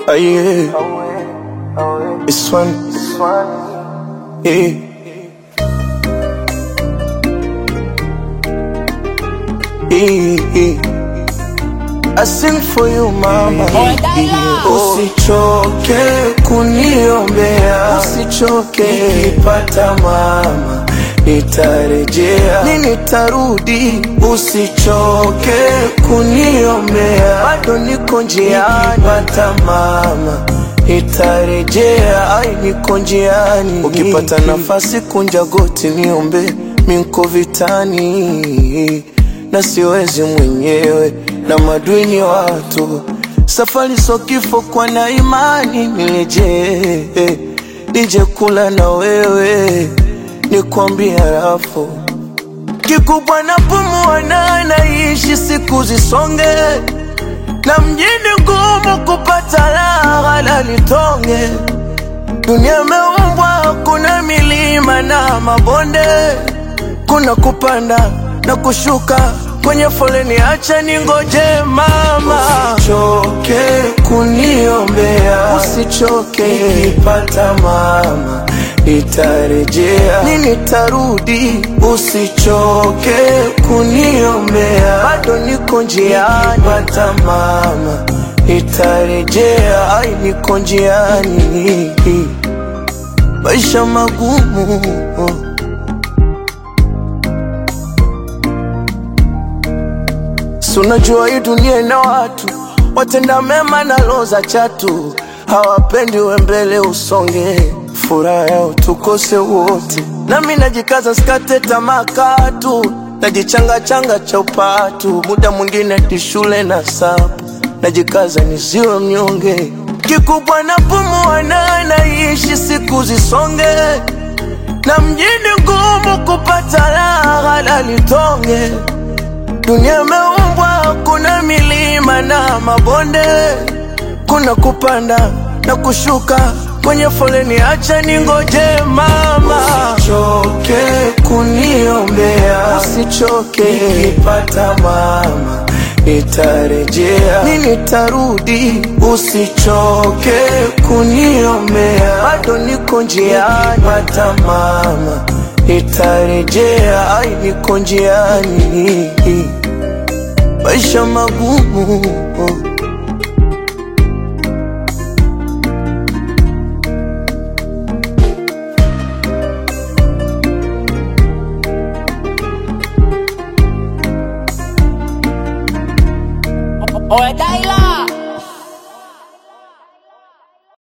Oh yeah, it's one. Yeah. Yeah, yeah. I sing for you mama. Yeah. Usichoke kuniombea, usichoke nikipata mama nitarejea, ni nitarudi. Usichoke kuniombea, bado niko njiani, nikipata mama nitarejea, ai niko njiani. Ukipata nafasi kunja goti niombe, minko vitani na siwezi mwenyewe na madui ni watu. Safari so kifo, kwa na imani nirejee, nije kula na wewe nikwambia rafu kikubwa na pumua na naishi siku zisonge, na mjini ngumu kupata raha la litonge. Dunia imeumbwa, kuna milima na mabonde, kuna kupanda na kushuka kwenye foleni, acha ningoje mama. Usichoke kuniombea, usichoke nikipata mama nitarejea, ni nitarudi. Usichoke kuniombea, bado niko njiani, pata mama nitarejea, ai niko njiani, maisha magumu Si unajua hii dunia ina watu watenda mema na roho za chatu, hawapendi we mbele usonge, furaha yao tukose wote. Nami najikaza sikate tamaa katu, najichanga changa cha upatu, muda mwingine ni shule na sabu, najikaza nisiwe mnyonge. Kikubwa na pumua na naishi siku zisonge, na mjini ngumu kupata raha la litonge Dunia imeumbwa, kuna milima na mabonde, kuna kupanda na kushuka kwenye foleni, acha ningoje mama. Usichoke kuniombea, usichoke nikipata mama nitarejea, ni nitarudi. Usichoke kuniombea, bado niko njiani, pata mama nitarejea, ai niko njiani, maisha magumu Oye, Daila.